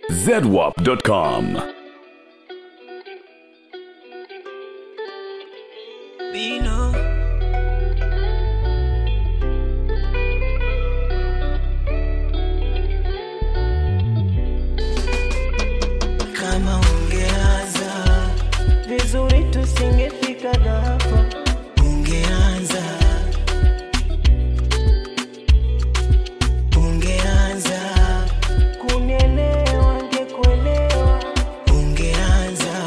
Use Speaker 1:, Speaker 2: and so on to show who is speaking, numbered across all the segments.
Speaker 1: zedwap.com.
Speaker 2: Bino. Kama ungeanza vizuri tusingefika hapa. Ungeanza, ungeanza kunielewa, ngekuelewa. Ungeanza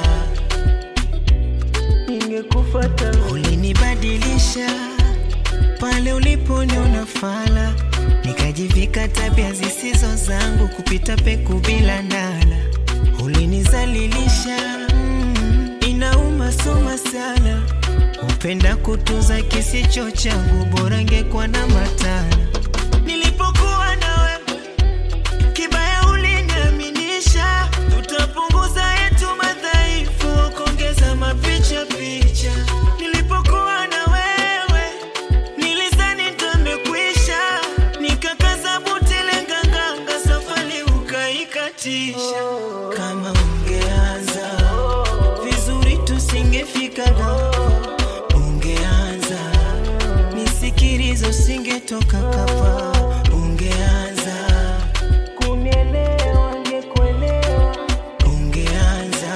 Speaker 2: ningekufuata. Ulinibadilisha pale uliponiona fala, nikajivika tabia zisizo zangu, kupita peku bila ndala. Ulinizalilisha mm, inauma soma sana, upenda kutuza kisicho changu, bora ngekuwa na matala. Nilipokuwa na wewe Kibaya uliniaminisha tutapunguza yetu madhaifu, kuongeza mapicha picha. Nilipokuwa na wewe nilizani ndamekwisha, nikakaza buti lenganganga, safari ukaikatisha. Kama ungeanza vizuri tusingefika hapa. Ungeanza nisikilizo singetoka kapa. Ungeanza kunielewa ngekuelewa. Ungeanza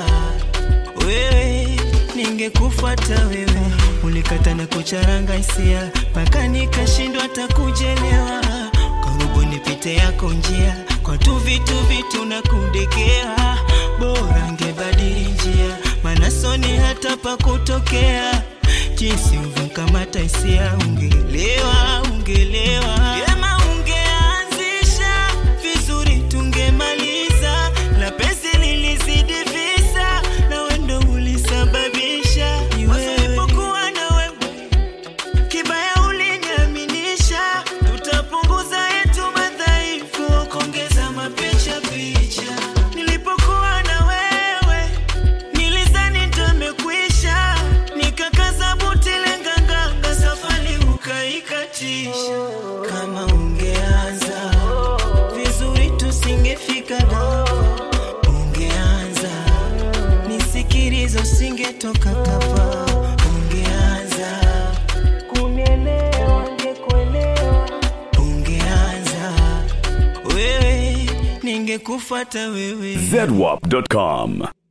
Speaker 2: wewe ningekufuata wewe, ulikata na kucharanga hisia mpaka nikashindwa hata kujelewa. Karibu nipite yako njia kwa tu vitu vitu na kudekea, bora ngebadili njia, maana soni hata pa kutokea. Jinsi uvyokamata hisia, ungelewa ungelewa Vyema ungeanzisha vizuri, tungemaliza la penzi lilizidi visa, na wendo ulisababisha Wasipokuwa na wewe Kibaya uliniaminisha tutapunguza yetu madhaifu, kuongeza mapicha picha. Nilipokuwa na wewe nilizani ndamekwisha, nikakaza buti lenganganga, safari ukaikatisha. Kama ungeanza vizuri tusingefika hapa. Ungeanza nisikilizo singetoka kapa. Ungeanza kunielewa, ngekuelewa. Ungeanza wewe, ningekufuata wewe.
Speaker 1: zedwap.com.